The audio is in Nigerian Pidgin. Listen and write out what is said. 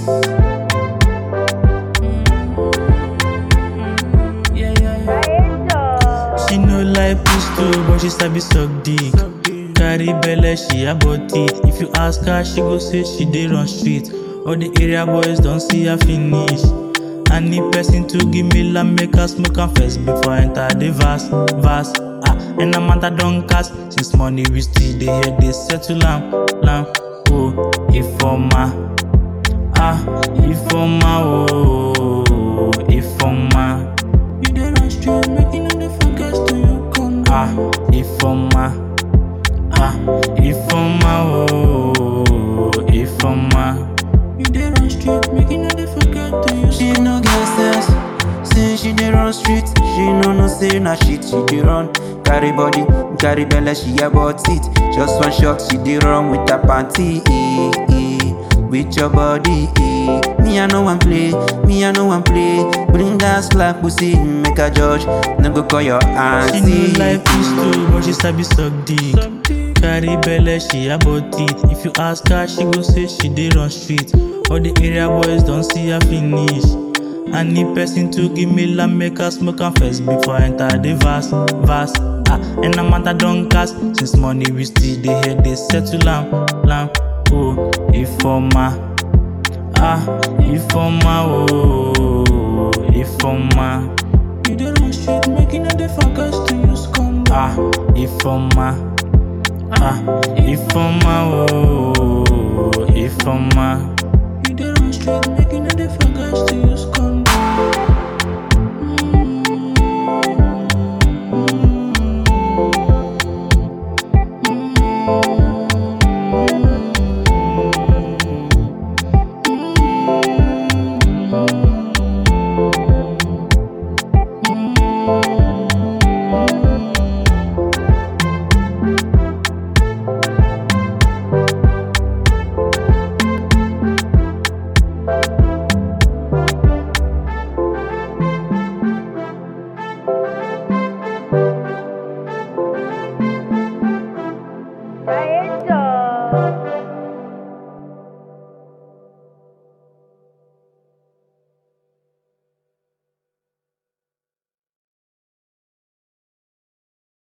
Yeah, yeah, yeah. She no like pistol, but she sabi suck dick. Carry belle, she about it. If you ask her, she go say she dey run street. All the area boys don't see her finish. I need person to give me la make her smoke am first before I enter the verse, verse. Ah, and I'm at don't cast. Since money we still dey here, they settle am, lam. Oh, Ifoma, ah, Ifoma, oh, Ifoma. You dey run straight, make you no dey forget to you come. Ah, Ifoma, ah, Ifoma, oh, Ifoma. You dey run straight, make you no dey forget to you. She no get sense. Say she dey run street. She no know say na shit she dey run. Carry body, carry belle, she about it. Just one shot, she dey run with her panty. Eh, eh, with your body. Eh. Me I know one play, me I know one play. Bring that slap pussy, make a judge. No go call your She auntie. no like pistol, but she sabi suck dick. Carry belle, she about it. If you ask her, she go say she dey run street. All the area boys don't see her finish. I need person to give me la make her smoke am first before I enter the verse, verse. Ah, and I'm at don't cast. Since money we still dey here, they settle am, lam. Oh, Ifoma, ah, Ifoma, oh, Ifoma. You dey run street, make you no dey forget to use condom. Ah, Ifoma, ah, Ifoma, oh,